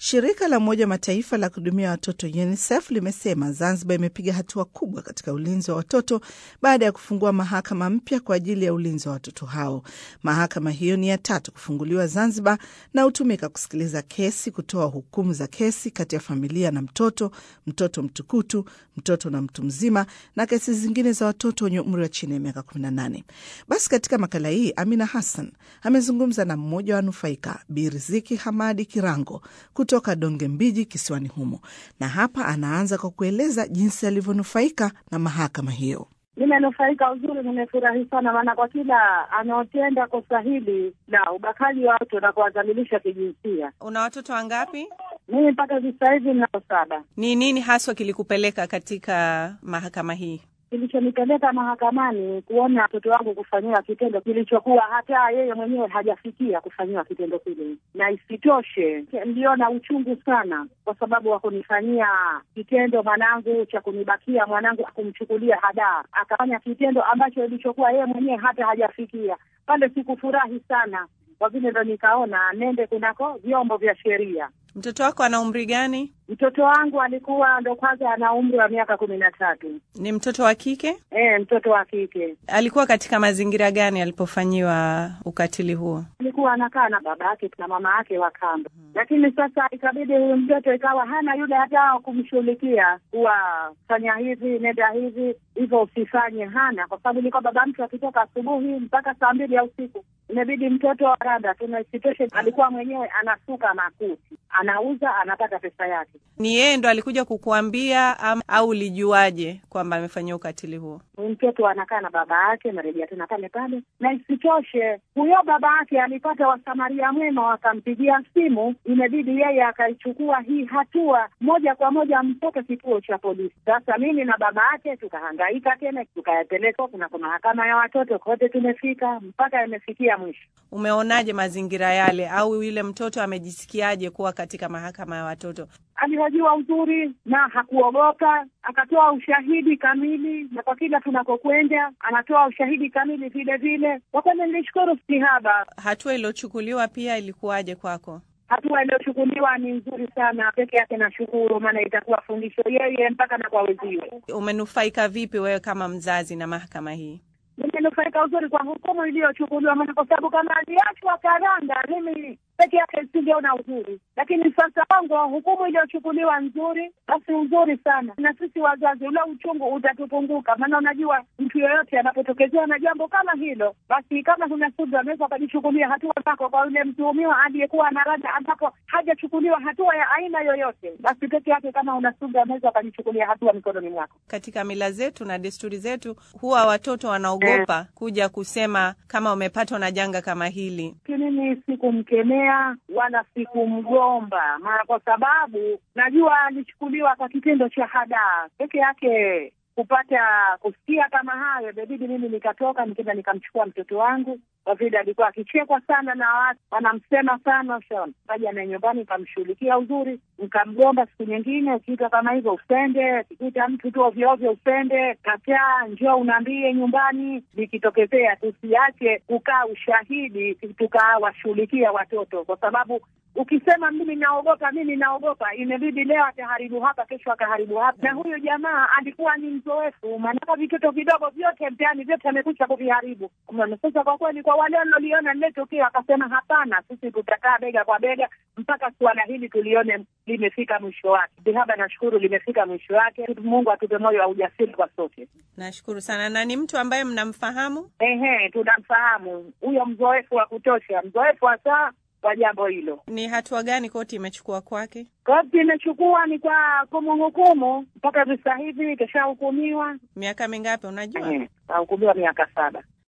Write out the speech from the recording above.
Shirika la Umoja wa Mataifa la kuhudumia watoto UNICEF limesema Zanzibar imepiga hatua kubwa katika ulinzi wa watoto baada ya kufungua mahakama mpya kwa ajili ya ulinzi wa watoto hao. Mahakama hiyo ni ya tatu kufunguliwa Zanzibar na hutumika kusikiliza kesi, kutoa hukumu za kesi kati ya familia na mtoto, mtoto mtukutu, mtoto na mtu mzima, na kesi zingine za watoto wenye umri wa chini ya miaka 18. Basi katika makala hii Amina Hassan amezungumza na mmoja wa wanufaika Bi Riziki Hamadi Kirango kutoka Donge Mbiji kisiwani humo, na hapa anaanza kwa kueleza jinsi alivyonufaika na mahakama hiyo. Nimenufaika uzuri, nimefurahi sana, maana kwa kila anaotenda kosa hili la ubakaji wa watu na kuwadhalilisha kijinsia. Una watoto wangapi? Mimi mpaka sasa hivi ninao saba. Ni nini haswa kilikupeleka katika mahakama hii? Kilichonipeleka mahakamani kuona mtoto wangu kufanyiwa kitendo kilichokuwa hata yeye mwenyewe hajafikia kufanyiwa kitendo kile, na isitoshe niliona uchungu sana, kwa sababu wa kunifanyia kitendo mwanangu cha kunibakia mwanangu, kumchukulia hadaa, akafanya kitendo ambacho ilichokuwa yeye mwenyewe hata hajafikia pale. Sikufurahi sana kwa vile ndo nikaona nende kunako vyombo vya sheria. Mtoto wako ana umri gani? Mtoto wangu alikuwa ndo kwanza ana umri wa miaka kumi na tatu. Ni mtoto wa kike? E, mtoto wa kike. Alikuwa katika mazingira gani alipofanyiwa ukatili huo? Alikuwa anakaa na baba yake na mama yake wa kambo, lakini sasa ikabidi huyu mtoto ikawa hana yule hata kumshughulikia, kuwafanya hivi, nenda hivi, hivyo usifanye, hana kwa sababu ilikuwa baba mtu akitoka asubuhi mpaka saa mbili ya usiku imebidi mtoto wa randa tuna isitoshe, alikuwa mwenyewe anasuka makuti, anauza, anapata pesa yake. Ni yeye ndo alikuja kukuambia am, au ulijuaje kwamba amefanyia ukatili huo? Mtoto anakaa na baba yake, narejea tena pale pale, na isitoshe huyo baba yake alipata wasamaria mwema, wakampigia simu, imebidi yeye akaichukua hii hatua moja kwa moja mpaka kituo cha polisi. Sasa mimi na baba yake tukahangaika tena, tukayapeleka kuna mahakama ya watoto, kote tumefika mpaka yamefikia mwisho. Umeonaje mazingira yale, au yule mtoto amejisikiaje kuwa katika mahakama ya watoto? Alihojiwa uzuri na hakuogopa, akatoa ushahidi kamili, na kwa kila tunakokwenda anatoa ushahidi kamili vile vile. Kwa kweli nilishukuru sihaba. Hatua iliyochukuliwa pia ilikuwaje kwako? Hatua iliyochukuliwa ni nzuri sana, peke yake nashukuru, maana itakuwa fundisho yeye mpaka na kwa wenziwe. Umenufaika vipi wewe kama mzazi na mahakama hii? Nimenufaika uzuri kwa hukumu iliyochukuliwa, maana kwa sababu kama aliachwa karanda, mimi peke yake singeona uzuri, lakini sasa wangu hukumu iliyochukuliwa nzuri, basi uzuri sana, na sisi wazazi ule uchungu utatupunguka. Maana unajua mtu yoyote anapotokezea na jambo kama hilo, basi kama huna subira, anaweza akajichukulia hatua zako kwa yule mtuhumiwa aliyekuwa na rada, ambapo hajachukuliwa hatua ya aina yoyote, basi peke yake kama una subira, anaweza akajichukulia hatua mikononi mwako. Katika mila zetu na desturi zetu, huwa watoto wanaogopa kuja kusema kama wamepatwa na janga kama hili. Mimi sikumkemea wala sikumgomba, maana kwa sababu najua alichukuliwa kwa kitendo cha hadaa peke yake. Kupata kusikia kama hayo, imebidi mimi nikatoka, nikaenda nikamchukua mtoto wangu, kwa vile alikuwa akichekwa sana na watu wanamsema sana. Shon kaja na nyumbani, nikamshughulikia uzuri, nikamgomba. Siku nyingine ukiita kama hivyo usende, ukikuta mtu tu ovyo ovyo usende, kataa, njoo unaambie nyumbani. Likitokezea tusiache kukaa ushahidi, tukawashughulikia watoto, kwa sababu ukisema mimi naogopa, mimi naogopa, imebidi leo ataharibu hapa, kesho akaharibu hapa. Na huyu jamaa alikuwa ni mzoefu, maanake vitoto vidogo vyote mtaani vyote amekucha kuviharibu. Sasa kwa kweli, kwa wale walioliona lile tukio, akasema hapana, sisi tutakaa bega kwa bega mpaka suala hili tulione limefika mwisho wake. Sihaba, nashukuru limefika mwisho wake. Mungu atupe moyo wa ujasiri kwa sote. Nashukuru sana. Na ni mtu ambaye mnamfahamu? Ehe, tunamfahamu huyo, mzoefu wa kutosha, mzoefu hasa kwa jambo hilo. Ni hatua gani koti imechukua kwake? Koti imechukua ni kwa kumhukumu mpaka visa hivi, kishahukumiwa miaka mingapi? Unajua, ahukumiwa miaka saba.